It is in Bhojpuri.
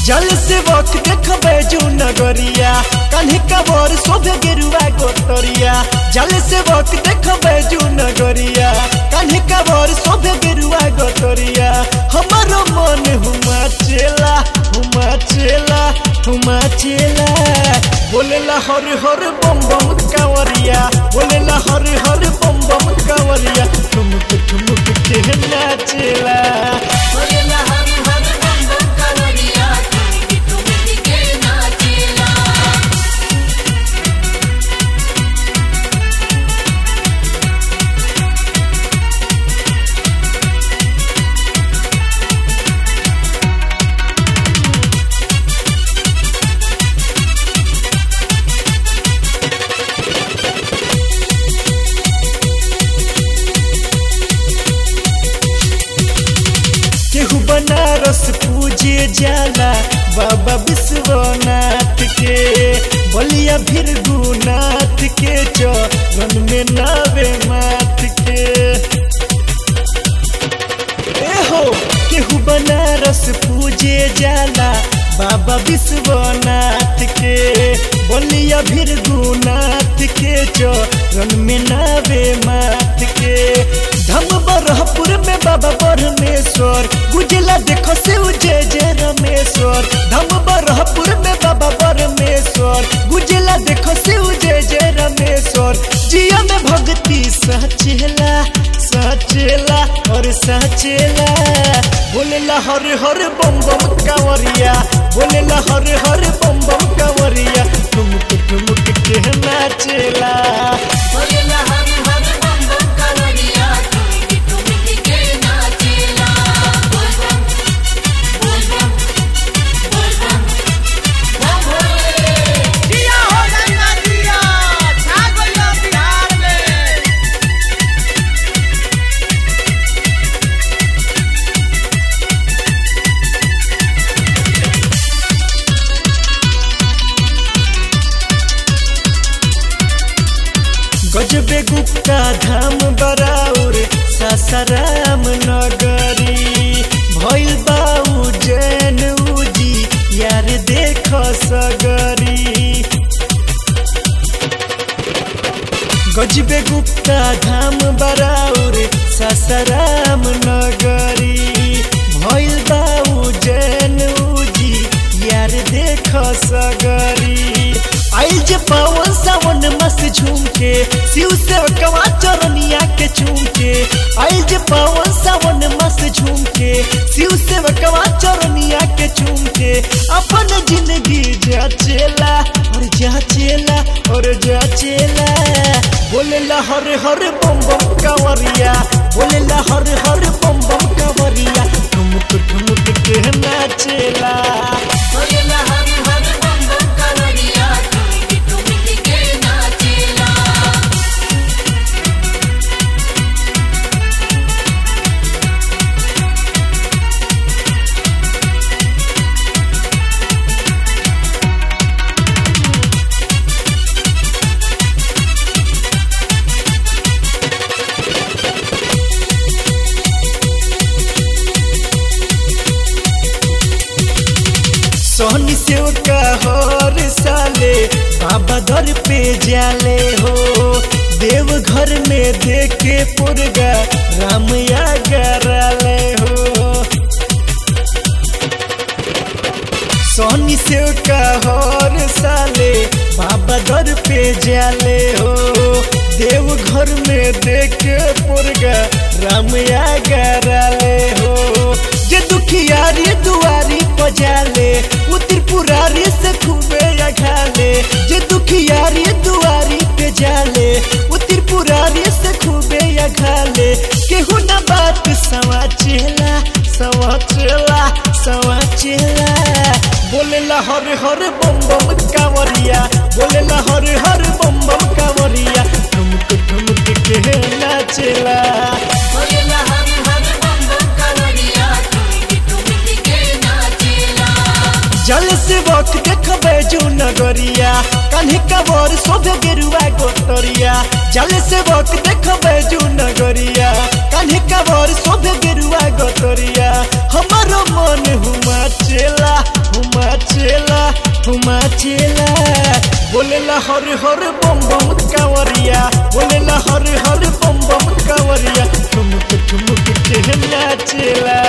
जल से वक्त देखबे जू नगरिया कान्हे कबर शोभे गेरुआ गोतरिया जल से वक्त देखबे जू नगरिया कान्हे कबर शोभे गेरुआ गोतरिया हमारो मन हुमा चेला हुमा चेला हुमा चेला बोलेला हर हर बम बम कांवरिया बोलेला हर हर बम बम कांवरिया ठुमुक ठुमुक के नाचेला बोलेला हर हर बम बम कांवरिया ठुमकी ठुमकी के नाचेला केहू बनारस पूजे जाला बाबा विश्वनाथ के बलिया भीरगुनाथ के चरण में नावे माथ के ए हो केहू बनारस पूजे जाला बाबा विश्वनाथ के बलिया भीरगुनाथ के चरण में नावे माथ के धम बरहपुर में बाबा परमेश्वर गुजला देखो से जय जय रमेश्वर धम बरहपुर में बाबा परमेश्वर गुजला देखो से जय जय रमेश्वर जिया में भक्ति सचेला सचेला और सचेला बोलेला हर हर बम बम कांवरिया बोलेला हर हर बम बम कांवरिया ठुमुक ठुमुक के नाचेला बोलेला हर हर बम बम कांवरिया ठुमकी ठुमकी के नाचेला बोल बम बोल बम बोल बम बम भोले दिया हो गंगा दिया छा गइल बिहार में गजबे गुप्ता धाम बराउर सासाराम नगरी भइल बाऊ जैन उजी यार देख सगरी गजबे गुप्ता धाम बराउर सासाराम नगरी भइल बाऊ जैन उजी यार देख सगरी आइल जे पावन सावन मस्त झूम के शिव से कवा चरनिया के चूम के आइल जे पावन सावन मस्त झूम के शिव से कवा चरनिया के चूम के अपन जिंदगी जाचेला और जाचेला और जाचेला बोलेला हर हर बम बम कांवरिया बोलेला हर हर बम बम कांवरिया ठुमुक ठुमुक के नाचेला बोलेला हर हर बम बम कांवरिया ठुमकी ठुमकी के नाचेला सोहनी से का हर साले बाबा दर पे जाले हो देव घर में देखे पुरगा रामया गराले हो सोहनी से का हर साले बाबा दर पे जाले हो देव घर में देखे पुरगा रामया गराले हो जे दुखियारी दुआरी पजाले वो त्रिपुरारी से खूबे अघाले जे दुखियारी दुआरी पे जाले वो त्रिपुरारी से खूबे अघाले केहू ना बात सवा चेला सवा चेला सवा चेला बोलेला हर हर बम बम कांवरिया बोलेला हर हर बम बम कांवरिया ठुमक ठुमक के नाचेला बोलेला हर हर बम बम कांवरिया ठुमकी ठुमकी के नाचेला जल से वक्त देखबे जू नगरिया कान्हे कबर शोभे गेरुआ गोतरिया जल से वक्त देखबे जू नगरिया कान्हे कबर शोभे गेरुआ गोतरिया हमारो मन हुमा चेला हुमा हर हर बम बम कांवरिया बोलेला हर हर बम बम कांवरिया ठुमुक ठुमुक के नाचेला